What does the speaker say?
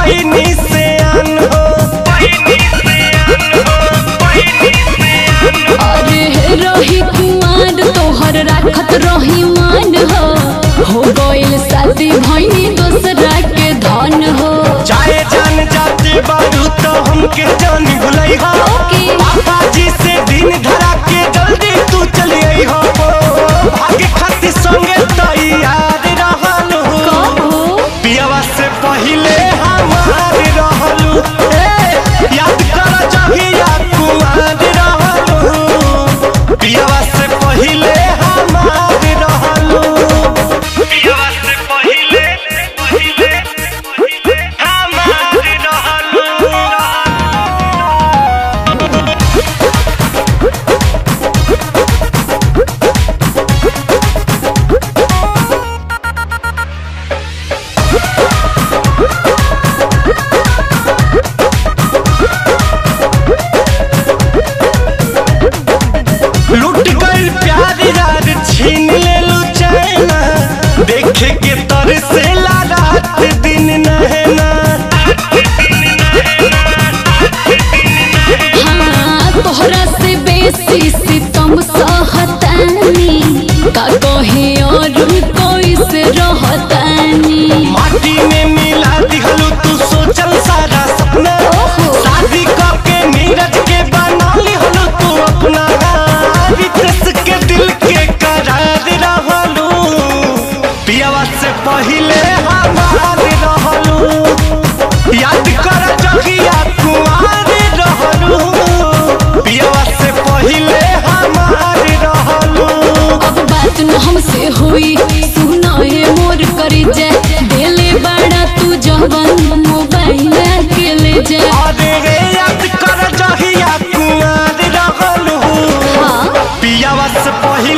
पहिनी से आन हो अरे रही कुमार तोहर राखत रही मान हो हो गइल शादी भइनी दोसरा के धन हो चाहे जान जाते बारू तो हमके जानी भुलई हो ओके। पापा जी से दिन धरा के जल्दी तू चली आई हो भाग्य खातिर संगे तैयार रहल हो कहो पियावा से पहिले हमार रहलू ए, याद कर जहिया कुमार रहलू पियावा से पहिले हमार रहलू पियावा से पहिले पहिले पहिले हमार रहलू लुट गई प्यार यार छीन ले लू चैना देखे के तर से ला रात दिन नहना हाँ तोहरा से बेसी सितम सहतानी का कहे और कोई से रहतानी माटी में मिला दिहलू तू सोचल सारा सपना ओहो। शादी करके नीरज के बना लिहलू तू अपना रितेश के दिल के करार रहलू पियावा से पहिले हमार रहलू याद कर जगिया कुमार रहलू पियावा से पहिले हमार रहलू अब बात न हमसे हुई सुना है मोर करी जा देले बड़ा तू जवन मोबाइल के ले जा अरे रे याद कर जहिया कुमार रहलू हाँ पियावा से पहिले